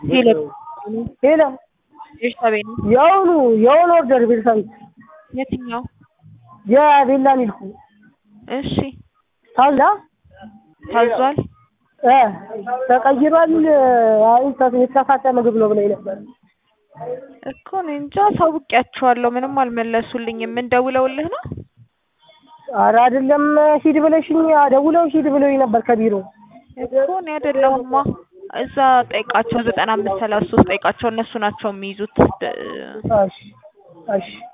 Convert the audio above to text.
ሄሎ ሄሎ ቤርሳቤ ነው። የአሁኑ የአሁኑ ኦርደር ቤርሳቤት የትኛው? የቤላ ሚልኩ እሺ ታዛ ታዟል። እ ተቀይሯል። አይ የተሳሳተ ምግብ ነው ብለኝ ነበር። እኮ እኔ እንጃ አሳውቂያቸዋለሁ። ምንም አልመለሱልኝም። ምን ደውለውልህ ነው? ኧረ አይደለም ሂድ ብለሽኝ ደውለው ሂድ ብለውኝ ነበር ከቢሮ እኮ እኔ አይደለሁማ። እዛ ጠይቃቸው፣ ዘጠና አምስት ሰላሳ ሶስት ጠይቃቸው። እነሱ ናቸው የሚይዙት። እሺ እሺ